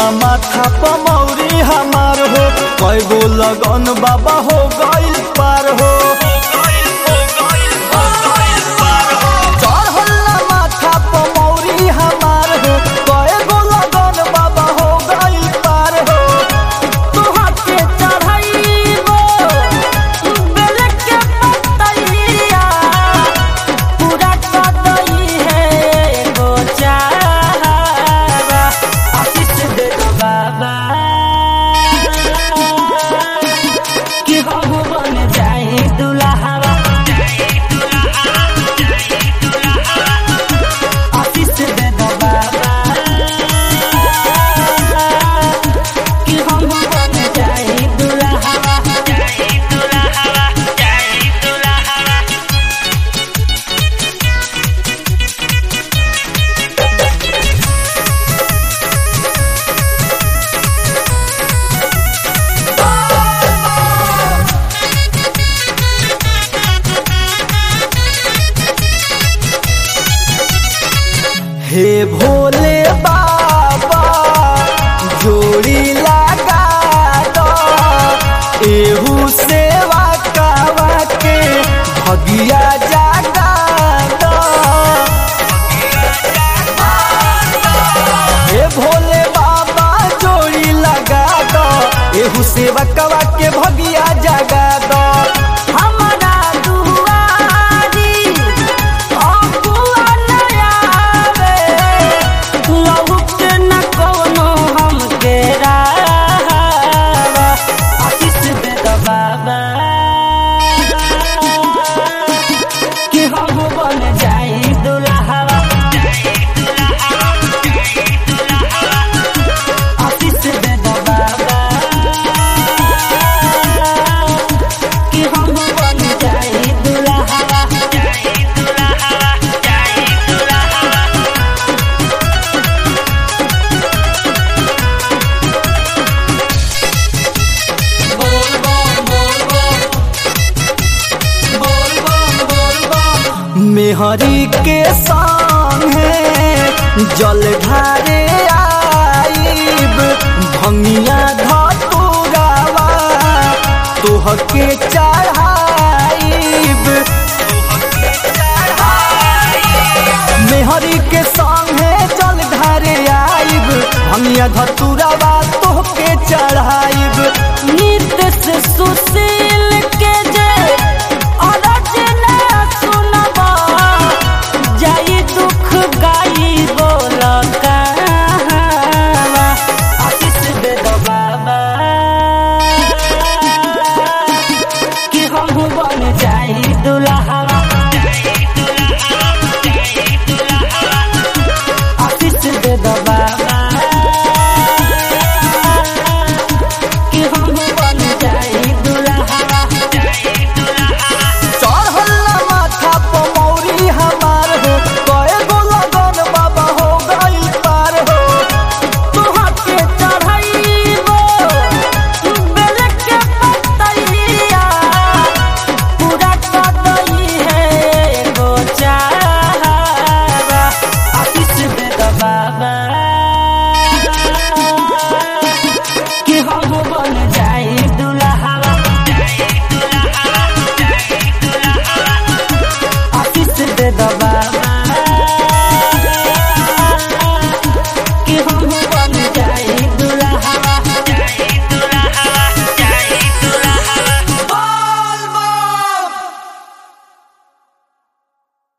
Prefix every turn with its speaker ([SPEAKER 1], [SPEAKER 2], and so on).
[SPEAKER 1] माथा पमौरी हमार हो कई गो लगन बाबा हो गइल पार हो चढ़ल माथा पमौरी हमार हो कई गो लगन बाबा हो गइल पार हो
[SPEAKER 2] तुहके चढ़ाइबो बेल के पतैया पूरा कदई है एगो चाहबा आशीष दे दो बाबा कि हम बन जाए दुल्हावा आशीष दे दो बाबा कि हम बन जाए दुल्हावा
[SPEAKER 1] हे भोले बाबा जोड़ी लगा दो एहू सेवा कावा के भगिया जागा दो हे भोले बाबा जोड़ी लगा दो एहू सेवा कावा के भगिया जागा दो
[SPEAKER 2] हमारा दुआरी अगुआ नयावे लहुक न कोनो हमके राहवा आशीष दे दो बाबा कि हम बन जाए दुल्हावा आशीष दे दो बाबा कि हम बन जाए दुल्हावा
[SPEAKER 1] मेहरी के संगे जल ढारे आईब भंगिया धतुरावा तोहके चढ़ाईब मेहरी के संगे जल ढारे आईब भंगिया धतुरावा तोहके चढ़